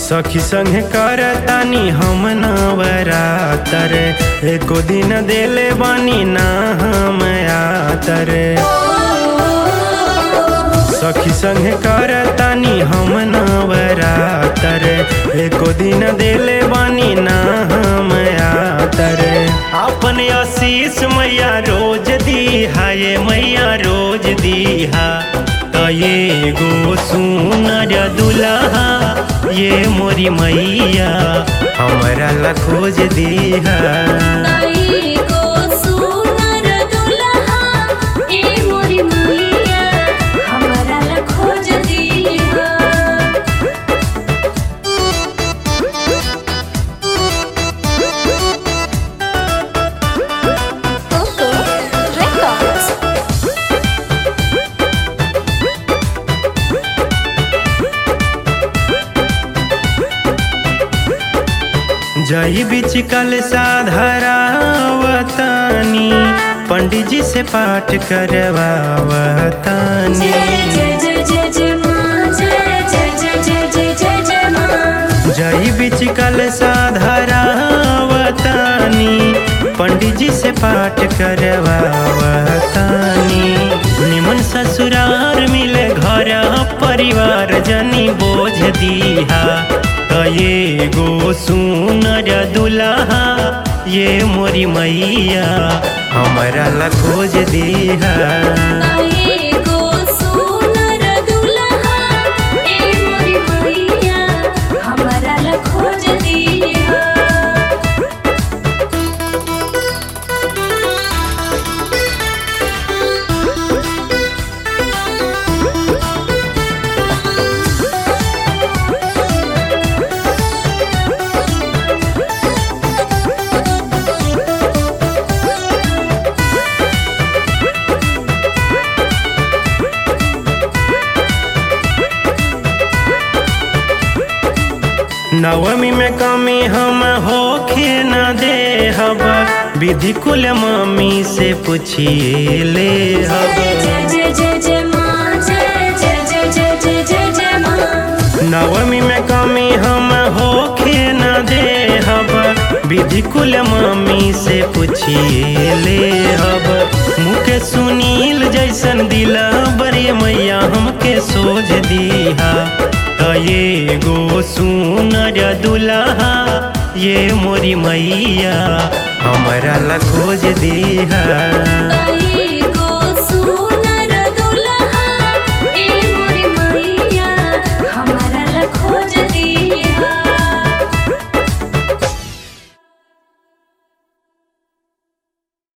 सखी संगे करतानी हम नवरातर एको दिन देले बानी ना हम आतर सखी संगे करतानी हम नवरातर एको दिन देले बानी ना हम आतर अपन आशीष मैया रोज दीहा ये मैया रोज दीहा त ये गो सुनर दुल्हा ये मोरी मैया हमरा ला खोज दीहा ताई को सुनर दुल्हा ए मोरी मैया हमरा ला खोज दीहा ओके रेकॉर्ड्स जई बिच कल साधरावतानी पंडित जी से पाठ करवावतानी जय जय जय जय जय मां जय जय जय जय जय जय जय मां जई बिच कल साधरावतानी पंडित जी से पाठ करवावतानी निमन ससुरार मिले घर परिवार जनी बोझ दीहा त ये गो सुनर दुल्हा ये मोरी मैया हमरा ला खोज दीहा ताई को सुनर दुल्हा ए मोरी मैया हमरा ला खोज दीहा नवमी में कमी हम होखे न दे हब विधि कुल मम्मी से पूछिए ले हब जय जय जय जय मां जय जय जय जय जय जय जय मां नवमी में कमी हम होखे न दे हब विधि कुल मम्मी से पूछिए ले हब मुके सुनील जैसन दिला बड़े मैया हमके सोझ दीहा त ये गो सुनर दुल्हा ये मोरी मैया हमरा ला खोज दीहा ताई